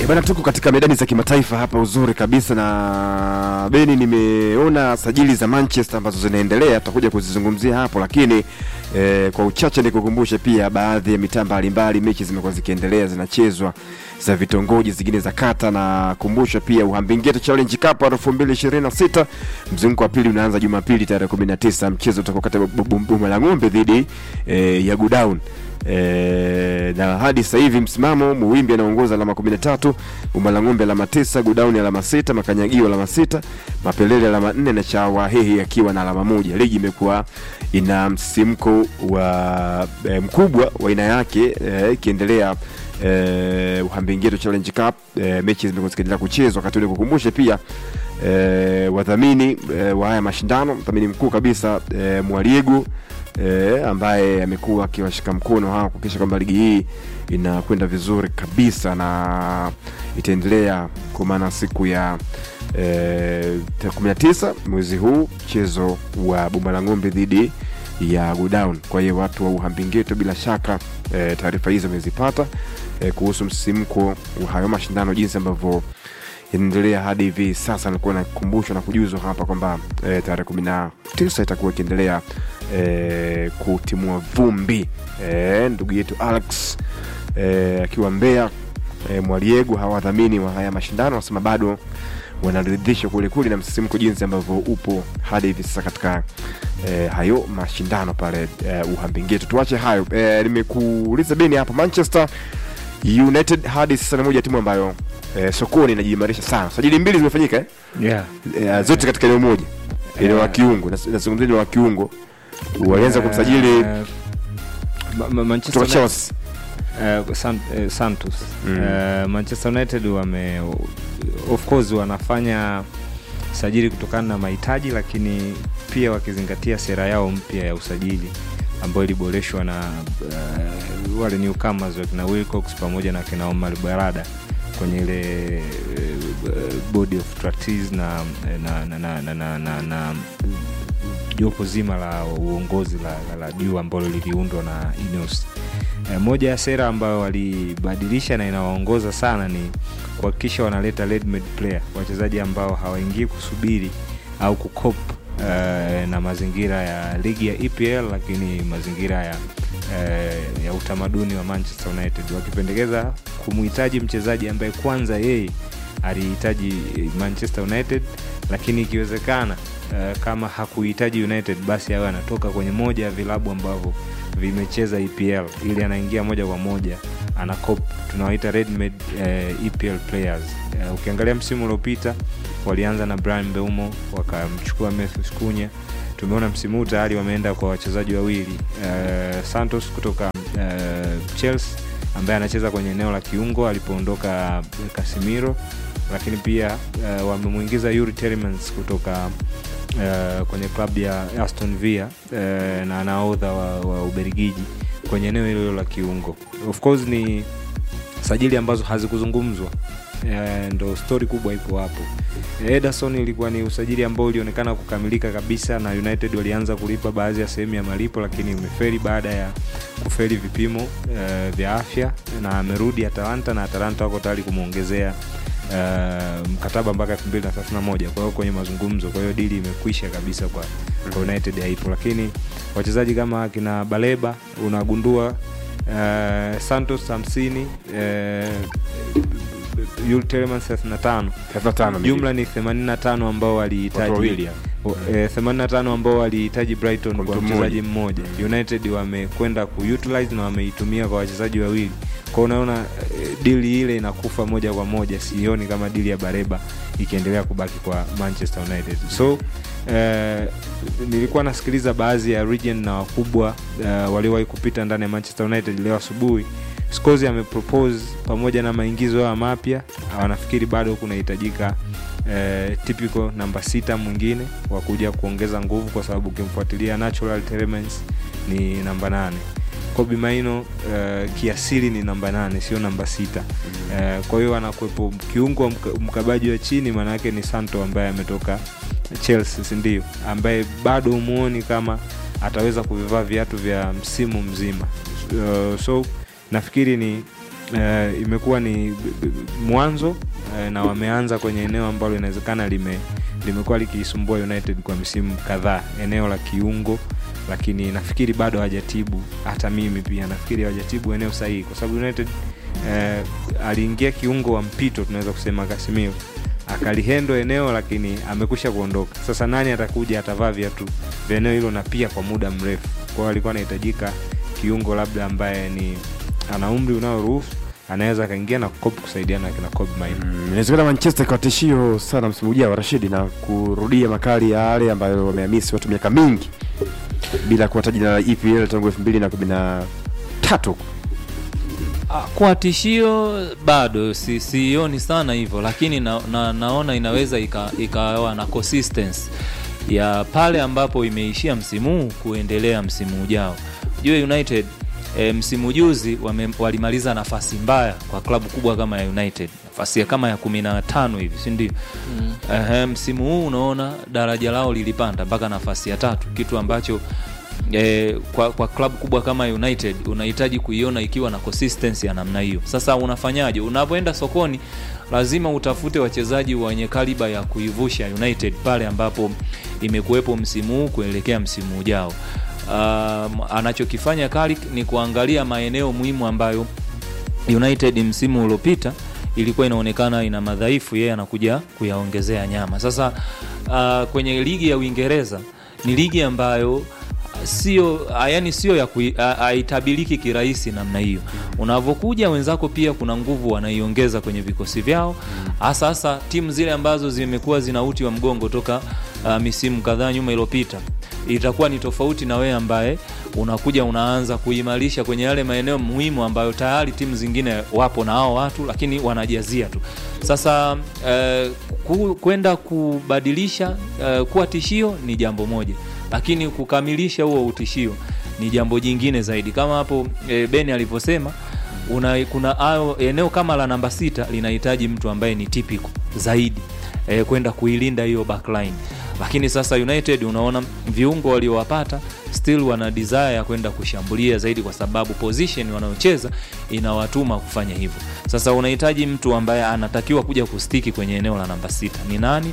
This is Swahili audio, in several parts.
Bana, tuko katika medani za kimataifa hapa, uzuri kabisa na Beni, nimeona sajili za Manchester ambazo zinaendelea, tutakuja kuzizungumzia hapo, lakini eh, kwa uchache nikukumbushe pia baadhi ya mitaa mbalimbali, mechi zimekuwa zikiendelea zinachezwa za vitongoji, zingine za kata, na kumbusha pia Uhambingeto Challenge Cup 2026 mzunguko wa pili unaanza Jumapili tarehe 19. Mchezo utakuwa kati ya Boma la Ng'ombe dhidi eh, ya Godown. E, na hadi sasa hivi msimamo Muwimbi anaongoza alama 13, Umalang'ombe alama 9, Gudauni alama 6, Makanyagio alama 6, Mapelele alama 4 na Chawahehi akiwa na alama moja. Ligi imekuwa ina msisimko wa e, mkubwa wa aina yake ikiendelea e, Uhambingeto Challenge Cup e, mechi zimekuwa zikiendelea kuchezwa. Wakati ule kukumbushe pia e, wadhamini e, wa haya mashindano, mdhamini mkuu kabisa e, Mwaliego E, ambaye amekuwa akiwashika mkono hawa kuhakikisha kwamba ligi hii inakwenda vizuri kabisa na itaendelea kwa maana siku ya e, kumi na tisa mwezi huu mchezo wa Boma la Ng'ombe dhidi ya Godown. Kwa hiyo watu wa Uhambingeto bila shaka e, taarifa hizo wamezipata e, kuhusu msisimko wa hayo mashindano jinsi ambavyo inaendelea hadi hivi sasa. Nilikuwa nakumbushwa na kujuzwa hapa kwamba e, tarehe kumi na tisa itakuwa ikiendelea e, kutimua vumbi e, ndugu yetu Alex e, akiwa Mbeya e, Mwaliego, hawadhamini wa haya mashindano wanasema bado wanaridhishwa kwelikweli na msisimko jinsi ambavyo upo hadi hivi sasa katika e, hayo mashindano pale e, Uhambingeto. Tuache hayo e, nimekuuliza Beni hapa Manchester United hadi sasa ni moja timu ambayo eh, sokoni inajiimarisha sana. Sajili mbili zimefanyika eh? Yeah. Eh, zote katika eneo moja, eneo Yeah. la kiungo. Nas- Nazungumzia eneo la kiungo, walianza kumsajili Eh, Ma- Ma- Manchester kutoka United- Chelsea. eh, San- eh, Santos Mm. Eh, Manchester United wame of course wanafanya sajili kutokana na mahitaji, lakini pia wakizingatia sera yao mpya ya usajili ambayo iliboreshwa na uh, wale newcomers wakina Wilcox pamoja na kina Omar Barada kwenye ile uh, body of trustees na na na na, na, na, na, na jopo zima la uongozi la, la, la juu ambalo liliundwa na Ineos. E, moja ya sera ambayo walibadilisha na inawaongoza sana ni kuhakikisha wanaleta ready-made player, wachezaji ambao hawaingii kusubiri au kukop uh, na mazingira ya ligi ya EPL, lakini mazingira ya uh, ya utamaduni wa Manchester United, wakipendekeza kumhitaji mchezaji ambaye kwanza yeye alihitaji Manchester United, lakini ikiwezekana uh, kama hakuhitaji United basi awe anatoka kwenye moja ya vilabu ambavyo vimecheza EPL ili anaingia moja kwa moja ana cop tunawaita ready-made uh, EPL players. Uh, ukiangalia msimu uliopita walianza na Brian Mbeumo wakamchukua Memphis Cunha. Tumeona msimu huu tayari wameenda kwa wachezaji wawili uh, Santos kutoka uh, Chelsea ambaye anacheza kwenye eneo la kiungo alipoondoka Casemiro, lakini pia uh, wamemwingiza Yuri Telemans kutoka uh, kwenye klabu ya Aston Villa uh, na nahodha wa, wa Ubelgiji kwenye eneo hilo la kiungo. Of course ni sajili ambazo hazikuzungumzwa uh, ndo stori kubwa ipo hapo. Ederson ilikuwa ni usajili ambao ulionekana kukamilika kabisa, na United walianza kulipa baadhi ya sehemu ya malipo, lakini umeferi baada ya kuferi vipimo uh, vya afya, na amerudi Atalanta na Atalanta wako tayari kumwongezea uh, mkataba mpaka 2031 kwa hiyo kwenye mazungumzo, kwa hiyo dili imekwisha kabisa kwa, kwa United haipo, lakini wachezaji kama akina Baleba unagundua uh, Santos 50 uh, Yul Telemans 35 35 jumla ni 85 ambao watu walihitaji wawili ya. O- eh, 85 ambao walihitaji Brighton Kwa kwa mtu mchezaji mmoja. United wamekwenda kuutilize na wameitumia kwa wachezaji wawili. Kwa unaona eh, dili ile inakufa moja kwa moja, sioni kama dili ya Bareba ikiendelea kubaki kwa Manchester United. So eh, nilikuwa nasikiliza baadhi ya region na wakubwa eh, waliowahi kupita ndani ya Manchester United leo asubuhi. Scholes amepropose pamoja na maingizo haya mapya, wanafikiri bado kunahitajika eh, typical namba sita mwingine wa kuja kuongeza nguvu, kwa sababu ukimfuatilia natural Telemans ni namba nane Kobe Maino uh, kiasili ni namba nane sio namba sita uh, kwa hiyo anakuwepo kiungo wa mka- mkabaji wa chini maana yake ni Santo ambaye ametoka Chelsea si ndio ambaye bado umuoni kama ataweza kuvivaa viatu vya msimu mzima uh, so nafikiri ni uh, imekuwa ni b- b- mwanzo uh, na wameanza kwenye eneo ambalo inawezekana lime limekuwa likiisumbua United kwa misimu kadhaa, eneo la kiungo, lakini nafikiri bado hajatibu. Hata mimi pia nafikiri hajatibu eneo sahihi, kwa sababu United eh, aliingia kiungo wa mpito, tunaweza kusema Casemiro akalihendo eneo, lakini amekusha kuondoka. Sasa nani atakuja atavaa viatu vya eneo hilo na pia kwa muda mrefu? Kwa hiyo alikuwa anahitajika kiungo labda ambaye ni ana umri unaoruhusu anaweza akaingia na Kobe kusaidiana na kina Kobe Mainoo. Mm, inawezekana Manchester ikawa tishio sana msimu ujao Rashidi, na kurudia makali ya yale ambayo wamehamisi watu miaka mingi bila kuwa taji la EPL tangu elfu mbili na kumi na tatu. Ah, kwa tishio bado si- sioni sana hivyo lakini na, na, naona inaweza ika- ikawa na consistency ya pale ambapo imeishia msimu huu kuendelea msimu ujao jue united e, msimu juzi wame, walimaliza nafasi mbaya kwa klabu kubwa kama ya united nafasi ya kama ya kumi na tano hivi sindio mm. Ehe, msimu huu unaona daraja lao lilipanda mpaka nafasi ya tatu kitu ambacho e, kwa, kwa klabu kubwa kama united unahitaji kuiona ikiwa na consistency ya namna hiyo sasa unafanyaje unapoenda sokoni lazima utafute wachezaji wenye kaliba ya kuivusha united pale ambapo imekuwepo msimu huu kuelekea msimu ujao um, anachokifanya Carrick ni kuangalia maeneo muhimu ambayo united msimu uliopita ilikuwa inaonekana ina madhaifu yeye anakuja kuyaongezea nyama sasa uh, kwenye ligi ya uingereza ni ligi ambayo sio yani sio ya kui- ha- haitabiliki kirahisi namna hiyo unavyokuja wenzako pia kuna nguvu wanaiongeza kwenye vikosi vyao hasa hasa timu zile ambazo zimekuwa zina uti wa mgongo toka uh, misimu kadhaa nyuma iliyopita itakuwa ni tofauti na wewe ambaye unakuja unaanza kuimarisha kwenye yale maeneo muhimu ambayo tayari timu zingine wapo na hao watu lakini wanajazia tu sasa eh, ku- kwenda kubadilisha eh, kuwa tishio ni jambo moja lakini kukamilisha huo utishio ni jambo jingine zaidi kama hapo e, beni alivyosema una, kuna ayo, eneo kama la namba sita linahitaji mtu ambaye ni typical zaidi e, kwenda kuilinda hiyo backline lakini sasa united unaona viungo waliowapata still wana desire ya kwenda kushambulia zaidi kwa sababu position wanayocheza inawatuma kufanya hivyo sasa unahitaji mtu ambaye anatakiwa kuja kustiki kwenye eneo la namba sita ni nani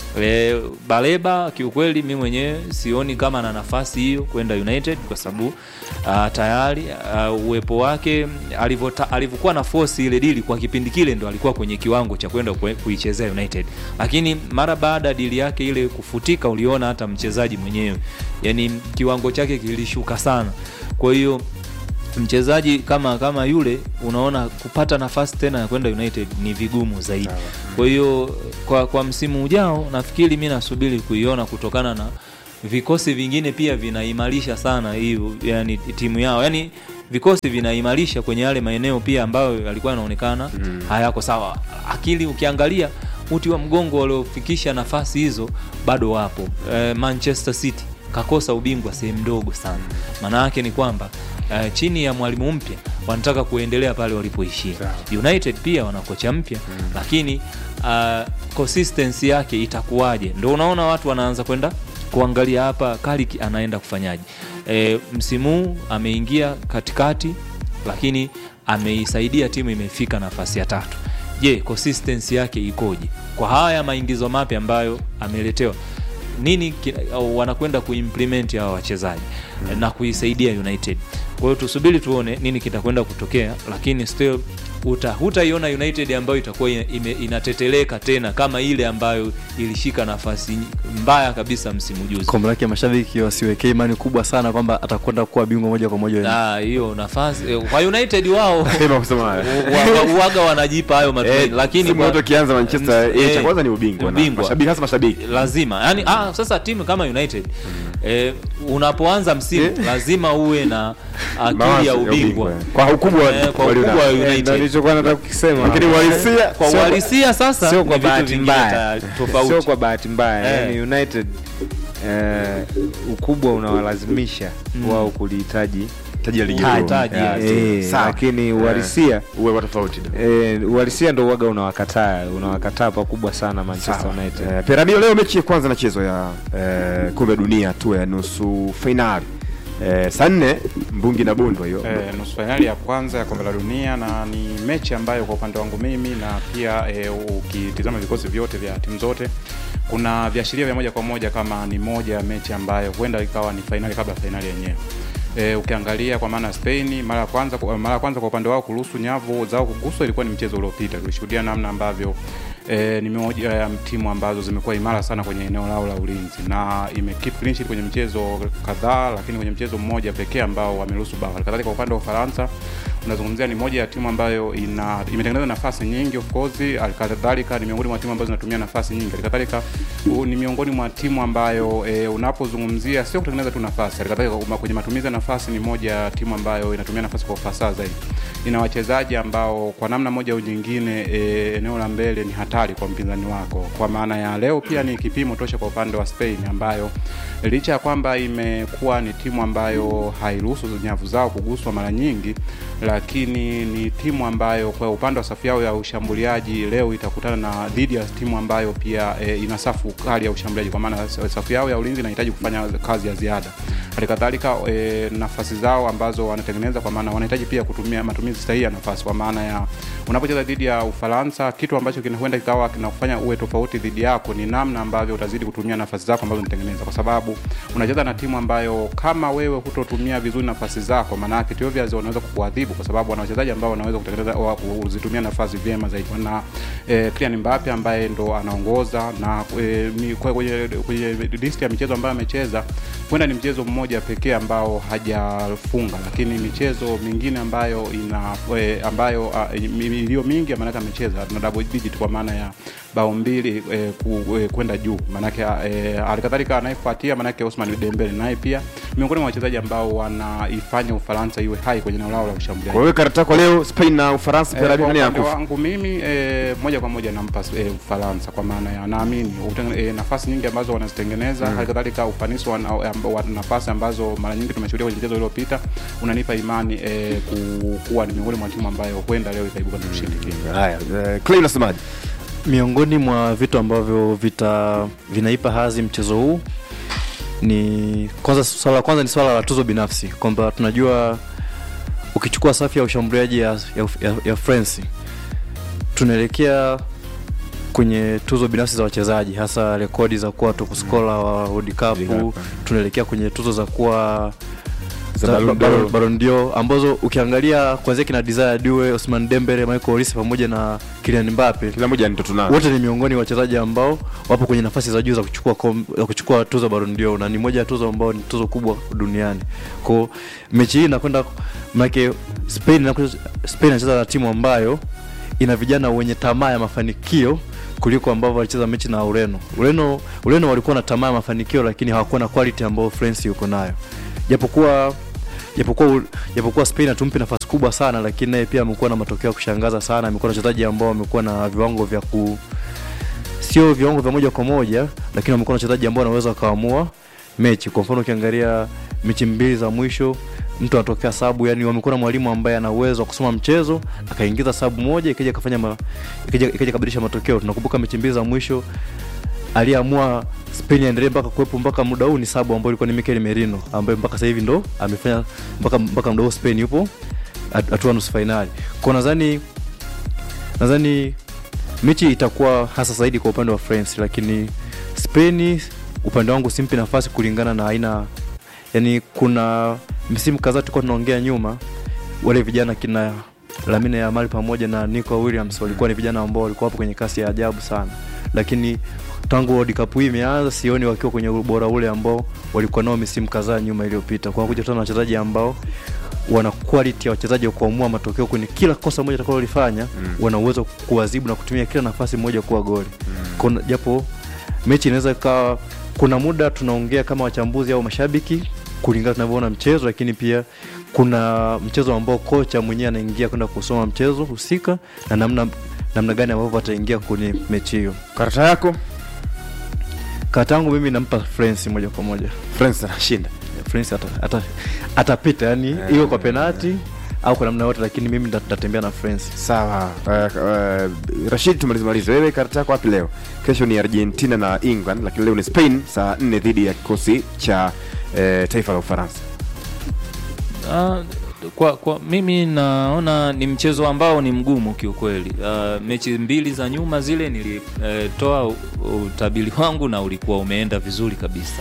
E, Baleba kiukweli mi mwenyewe sioni kama na nafasi hiyo kwenda United kwa sababu uh, tayari uh, uwepo wake alivyota- alivyokuwa na force ile dili kwa kipindi kile ndo alikuwa kwenye kiwango cha kwenda kue- kuichezea United, lakini mara baada ya dili yake ile kufutika, uliona hata mchezaji mwenyewe yani kiwango chake kilishuka sana, kwa hiyo mchezaji kama kama yule unaona kupata nafasi tena ya kwenda United ni vigumu zaidi. Kwa hiyo kwa, kwa msimu ujao nafikiri mi nasubiri kuiona kutokana na vikosi vingine pia vinaimarisha sana hiyo yani timu yao yani vikosi vinaimarisha kwenye yale maeneo pia ambayo yalikuwa yanaonekana mm. hayako sawa. Akili ukiangalia uti wa mgongo waliofikisha nafasi hizo bado wapo. E, Manchester City kakosa ubingwa sehemu ndogo sana. Maana yake ni kwamba uh, chini ya mwalimu mpya wanataka kuendelea pale walipoishia. United pia wana kocha mpya mm. lakini uh, consistency yake itakuwaje? Ndio unaona watu wanaanza kwenda kuangalia hapa Carrick anaenda kufanyaje. E, msimu huu ameingia katikati, lakini ameisaidia timu imefika nafasi ya tatu. Je, consistency yake ikoje kwa haya maingizo mapya ambayo ameletewa? nini ki- au wanakwenda kuimplement hawa wachezaji mm. na kuisaidia United. Kwa hiyo tusubiri tuone nini kitakwenda kutokea, lakini still uta hutaiona United ambayo itakuwa ina- ime, inateteleka tena kama ile ambayo ilishika nafasi mbaya kabisa msimu juzi. kombe lake mashabiki wasiwekee imani kubwa sana kwamba atakwenda kuwa bingwa moja kwa moja Na hiyo nafasi eh, kwa United wao Sema kusema haya. wa- wa- uwaga wanajipa hayo matumaini, Eh, lakini msimu kwa- wote ukianza Manchester Mm, eh, cha eh, kwanza ni ubingwa na ubingwa. mashabiki hasa mashabiki lazima yani, ah, sasa timu kama United eh, unapoanza msimu lazima uwe na akili Mawazo ya ubingwa kwa ukubwa Eh, kwa walionao. ukubwa wa Eh, ndo United nilichokuwa nataka kukisema lakini uhalisia kwa Sio- uhalisia sasa sio ni kwa vitu bahati vingine mbaya ta- tofauti sio kwa bahati mbaya Eh. yani united eh, ukubwa unawalazimisha wao kulihitaji taji la ligi Taji, kuu. taji, Yeah, eh, sawa. lakini Eh, uhalisia uwe wa tofauti eh, uhalisia ndo uwaga unawakataa unawakataa pakubwa sana manchester Sawa. united Eh, Piramio leo mechi ya kwanza nachezwa ya eh, kombe la dunia tu ya nusu fainali eh, saa nne mbungi na bundwa hiyo eh, nusu fainali ya kwanza ya kombe la dunia na ni mechi ambayo kwa upande wangu mimi na pia eh, ukitizama vikosi vyote vya timu zote kuna viashiria vya moja kwa moja kama ni moja ya mechi ambayo huenda ikawa ni fainali kabla ya fainali yenyewe E, ukiangalia kwa maana Spain mara ya kwanza mara ya kwanza kwa upande wao kuruhusu nyavu zao kuguswa ilikuwa ni mchezo uliopita. Tulishuhudia namna ambavyo e, ni moja ya timu ambazo zimekuwa imara sana kwenye eneo lao la ulinzi na ime keep clean sheet kwenye mchezo kadhaa, lakini kwenye mchezo mmoja pekee ambao wameruhusu bao. Kadhalika kwa upande wa Ufaransa unazungumzia ni moja ya timu ambayo ina imetengeneza nafasi nyingi of course, alikadhalika ni miongoni mwa timu ambazo zinatumia nafasi nyingi. Alikadhalika ni miongoni mwa timu ambayo e, unapozungumzia sio kutengeneza tu nafasi, alikadhalika kwenye matumizi ya nafasi ni moja ya timu ambayo inatumia nafasi kwa ufasaha zaidi. Ina wachezaji ambao kwa namna moja au nyingine e, eneo la mbele ni hatari kwa mpinzani wako. Kwa maana ya leo pia ni kipimo tosha kwa upande wa Spain ambayo licha ya kwamba imekuwa ni timu ambayo hairuhusu nyavu zao kuguswa mara nyingi, lakini ni timu ambayo kwa upande wa safu yao ya ushambuliaji leo itakutana na dhidi ya timu ambayo pia e, ina safu kali ya ushambuliaji, kwa maana safu yao ya ulinzi inahitaji kufanya kazi ya ziada. Halikadhalika e, nafasi zao ambazo wanatengeneza, kwa maana wanahitaji pia kutumia matumizi sahihi ya nafasi, kwa maana ya unapocheza dhidi ya Ufaransa, kitu ambacho kinakwenda kikawa kinakufanya uwe tofauti dhidi yako ni namna ambavyo utazidi kutumia nafasi zako ambazo unatengeneza, kwa sababu unacheza na timu ambayo kama wewe hutotumia vizuri nafasi zako, maana yake Ethiopia wanaweza kukuadhibu, kwa sababu wana wachezaji ambao wanaweza kutengeneza kuzitumia nafasi vyema zaidi. Wana eh, Kylian Mbappe ambaye ndo anaongoza na eh, ni kwenye kwenye list ya michezo ambayo amecheza, huenda ni mchezo mmoja pekee ambao hajafunga, lakini michezo mingine ambayo ina eh, ambayo uh, iliyo mingi maana amecheza na double digit kwa maana ya bao mbili eh, ku, eh, kwenda juu maanake eh, alikadhalika anayefuatia maanake Osman Dembele naye pia miongoni mwa wachezaji ambao wanaifanya Ufaransa iwe hai kwenye eneo lao la ushambuliaji. Kwa hiyo karata yako leo Spain na Ufaransa pia Eh, kwa nani upande anakufa? wangu mimi eh, moja kwa moja nampa eh, Ufaransa kwa maana ya naamini uteng- eh, nafasi nyingi ambazo wanazitengeneza mm. halikadhalika ufanisi wa, wa, wa nafasi ambazo mara nyingi tumeshuhudia kwenye mchezo uliopita unanipa imani eh, ku- kuwa ni miongoni mwa timu ambayo huenda leo ikaibuka na ushindi mm. Haya, eh, Clay unasemaje? miongoni mwa vitu ambavyo vita vinaipa hazi mchezo huu ni kwanza swala la kwanza ni swala la tuzo binafsi kwamba tunajua ukichukua safu ya ushambuliaji ya, ya, ya, ya France tunaelekea kwenye tuzo binafsi za wachezaji hasa rekodi za kuwa top scorer wa World Cup Cup. tunaelekea kwenye tuzo za kuwa Za za Ballon Ballon- d'Or. Ballon d'Or ambazo ukiangalia kuanzia kina Desire Due, Ousmane Dembele, Michael Olise pamoja na Kylian Mbappe Kila mmoja ni ndoto nayo. wote ni miongoni mwa wachezaji ambao wapo kwenye nafasi za juu za kuchukua kom, za kuchukua tuzo Ballon d'Or na ni moja ya tuzo ambao ni tuzo kubwa duniani. Kwa mechi hii inakwenda maana Spain inakuja Spain inacheza na timu ambayo ina vijana wenye tamaa ya mafanikio kuliko ambavyo walicheza mechi na Ureno. Ureno Ureno walikuwa na tamaa ya mafanikio lakini hawakuwa na quality ambayo France yuko nayo. Japokuwa japokuwa japokuwa Spain hatumpi nafasi kubwa sana, lakini naye pia amekuwa na matokeo ya kushangaza sana. Amekuwa na wachezaji ambao wamekuwa na viwango vya ku sio viwango vya moja kwa moja, lakini wamekuwa na wachezaji ambao wanaweza wakaamua mechi. Kwa mfano ukiangalia mechi mbili za mwisho mtu anatokea sabu, yani wamekuwa na mwalimu ambaye ana uwezo wa kusoma mchezo akaingiza sabu moja ikaja kafanya ma, ikaja ikaja kabadilisha matokeo. Tunakumbuka mechi mbili za mwisho aliyeamua Spain aendelee mpaka kuwepo mpaka muda huu ni sabu ambayo ilikuwa ni Mikel Merino ambaye mpaka sasa hivi ndo amefanya mpaka mpaka muda huu Spain yupo hat- hatua nusu fainali. Kwa nadhani nadhani mechi itakuwa hasa zaidi kwa upande wa France, lakini Spain upande wangu simpi nafasi kulingana na aina yani, kuna msimu kadhaa tulikuwa tunaongea nyuma, wale vijana kina Lamine Yamal pamoja na Nico Williams walikuwa ni vijana ambao walikuwa hapo kwenye kasi ya ajabu sana, lakini tangu World Cup hii imeanza sioni wakiwa kwenye ubora ule ambao walikuwa nao misimu kadhaa nyuma iliyopita, kwa kuja tena na wachezaji ambao wana quality ya wachezaji wa kuamua matokeo kwenye kila kosa moja atakalolifanya mm. wana uwezo wa kuadhibu na kutumia kila nafasi moja kuwa goli mm. japo mechi inaweza ikawa kuna muda tunaongea kama wachambuzi au mashabiki kulingana tunavyoona mchezo lakini pia kuna mchezo ambao kocha mwenyewe anaingia kwenda kusoma mchezo husika na namna namna gani ambavyo ataingia kwenye mechi hiyo Karata yako kata yangu mimi nampa France moja kwa moja France anashinda. France ata- ata- atapita yani iwe kwa penati au kwa namna yote lakini mimi nda- ndatembea na France Sawa. Uh, uh, Rashid, tumalize malize. Wewe karata yako wapi leo? Kesho ni Argentina na England, lakini leo ni Spain saa 4 dhidi ya kikosi cha uh, taifa la Ufaransa. Ah, kwa, kwa mimi naona ni mchezo ambao ni mgumu kiukweli. Uh, mechi mbili za nyuma zile nilitoa utabiri wangu na ulikuwa umeenda vizuri kabisa.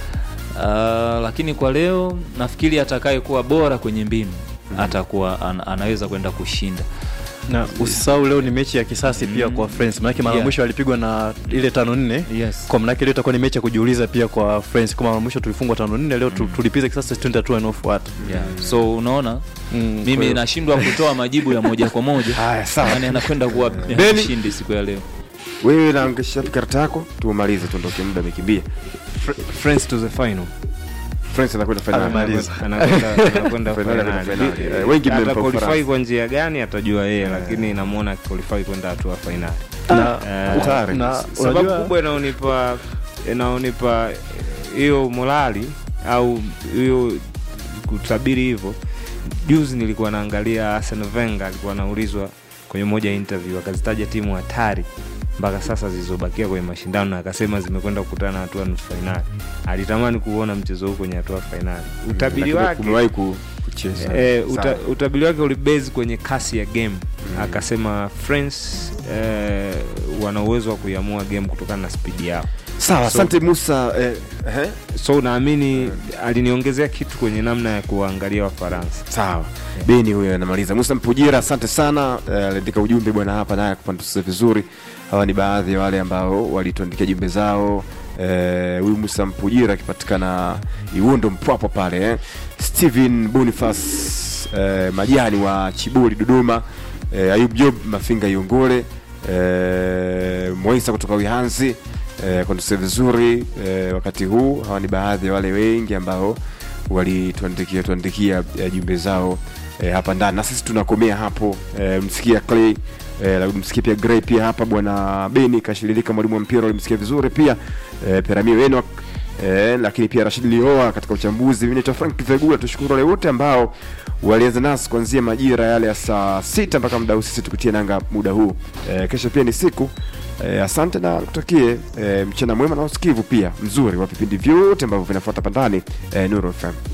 Uh, lakini kwa leo nafikiri atakayekuwa bora kwenye mbinu atakuwa an, anaweza kwenda kushinda. na usisahau leo ni mechi ya kisasi pia kwa France manake mara Yeah. mwisho alipigwa na ile tano nne Yes. kwa manake leo itakuwa ni mechi ya kujiuliza pia kwa France kama mara mwisho tulifungwa tano nne leo tu- tulipiza kisasi twende hatua inayofuata Yeah. So unaona Mm, kwa mimi hiyo- nashindwa kutoa majibu ya moja kwa moja. Haya, sawa. Nani anakwenda kuwa Beni. mshindi siku ya leo? wewe naangesha karata yako tumalize tuondoke muda umekimbia Fr- France to the final. france anakwenda finali Amemaliza. Anakwenda anakwenda Finali, finali. finali. Eh, wengi Ata mmempa qualify Ufaransa. kwa njia gani atajua yeye, lakini namuona qualify kwenda hatua finali. na, Eh, hatari. na sababu unajua- kubwa inaonipa inaonipa hiyo morali au hiyo kutabiri hivyo juzi nilikuwa naangalia Arsene Wenger alikuwa anaulizwa kwenye moja ya interview akazitaja timu hatari mpaka sasa zilizobakia kwenye mashindano na akasema zimekwenda kukutana na hatua nusu fainali alitamani kuona mchezo huu kwenye hatua fainali utabiri Lakini wake umewahi ku- kucheza Eh, uta, Sawa. utabiri wake ulibase kwenye kasi ya game akasema France eh, wana uwezo wa kuiamua game kutokana na spidi yao sawa So- asante musa eh, eh, so naamini aliniongezea kitu kwenye namna ya kuwaangalia wafaransa sawa beni huyo anamaliza musa mpujira asante sana eh, aliandika ujumbe bwana hapa naye kupantusa vizuri hawa ni baadhi ya wale ambao walituandikia jumbe zao Eh, huyu musa mpujira akipatikana iundo mpwapo pale eh. stephen bonifas eh, majani wa chibuli dodoma eh, ayub job mafinga iongole eh, mwaisa kutoka wihanzi eh, konduse vizuri eh, wakati huu hawa ni baadhi ya wale wengi ambao walituandikia tuandikia eh, jumbe zao eh, hapa ndani na sisi tunakomea hapo eh, msikia clay eh, msikia pia Gray pia hapa bwana beni kashiririka mwalimu wa mpira ulimsikia vizuri pia eh, peramio enok Eh, lakini pia Rashid Lioa katika uchambuzi. Mimi naitwa Frank Vegula. Tushukuru wale wote ambao walianza nasi kuanzia majira yale ya saa sita mpaka muda huu sisi tukutie nanga muda huu. Eh, kesho pia ni siku eh, asante na kutakie eh, mchana mwema na usikivu pia mzuri wa vipindi vyote ambavyo vinafuata pandani eh, Nuru FM.